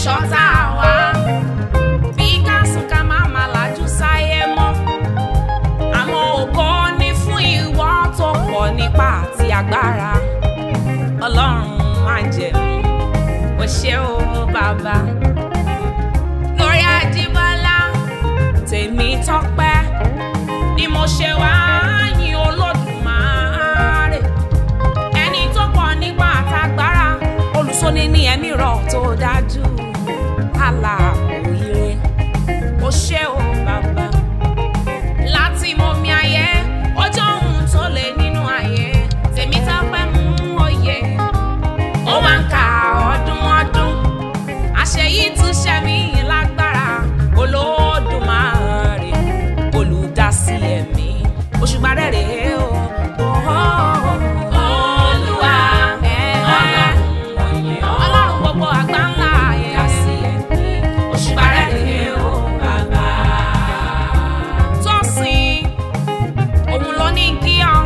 ṣọ̀tá wa bí ká sùn ká má má lajú sáyé mọ́ àmọ́ ògo ni fún ìwọ tó pọ̀ nípa àti agbára ọlọ́run máa jẹ̀mú o ṣé o bàbá lórí Àjíbọ́lá tèmi tọ́pẹ́ ni mo ṣe wá yìn Olódùmarè ẹni tó pọ̀ nípa àtagbára olùsọ́ni ní ẹ̀mí rọ̀ tó dájú aláàbò ire o ṣé o bàbá láti mọ mi ayé ọjọ́ ohun tó lè nínú ayé tèmi tọ́pẹ́ mú òye ó wá ń ka ọdún ọdún àṣeyí tún ṣe mí lágbára Olódùmarè olùdásí ẹ̀mí òṣùpá rẹ̀ rèé o. Olúwa Ọlọ́run gbogbo àgbáńlá ayé àsì ẹ̀mí òṣùpá rẹ̀ rèé o bàbá. Tósìn òun ló ní kí ọ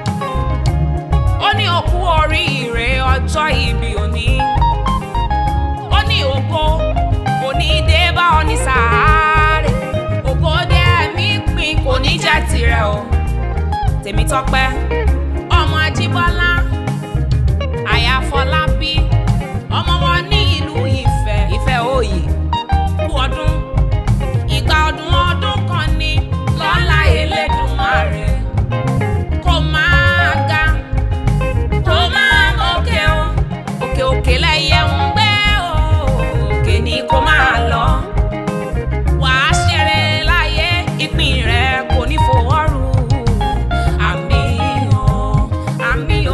ó ní òkú oríire ọjọ́ ìbí òní ó ní ògo òní dé bá ọ ní sàárè ògo dé ẹ̀mí pin kò ní jẹ́ tirẹ̀ o Tèmítọ́pẹ́ ọmọ Ajíbọ́lá aya Fọlábí ọmọ wọn ní ìlú Ifẹ̀ Ifẹ̀ òye kú ọdún ìgbà ọdún ọdún kan ní lọ́lá Elédùmarè kò máa ga kò máa mókè o òkè òkè lẹ́yẹ ń gbé o òkè ni kò máa lọ wàá ṣeré láyé ìpín rẹ kò ní fowórù àmì o àmì o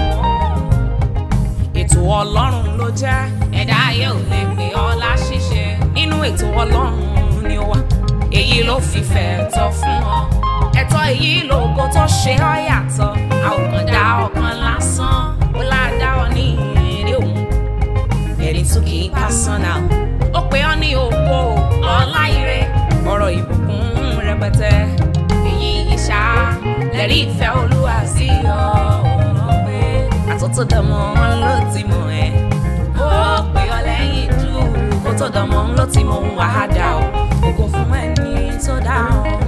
ètò ọlọ́run ló jẹ́ ẹ̀dá ayé ò lè pè ọ́ láṣìṣe nínú ètò ọlọ́run ni ó wà èyí ló fìfẹ́ tọ́ fún ọ ẹ̀tọ́ èyí lógo tó ṣe ọ́ yàtọ̀ a ò kàn dá ọ̀kan lásán ó ládàá ọ ní èrè òun ẹ̀rí tún kì í personal ó pè ọ́ ní ògo ọlá ire ọ̀rọ̀ ìbùkún rẹpẹtẹ èyí ìṣá lẹ́rí ìfẹ́ olúwa sí ọ pé àtúntò dánmọ́ ló ti mọ̀ ẹ́ ó pè ọ́ lẹ́yìn jù kó tó dánmọ́ ló ti mọ̀ wàhádà ó ògo fún ẹni tó dá ọ.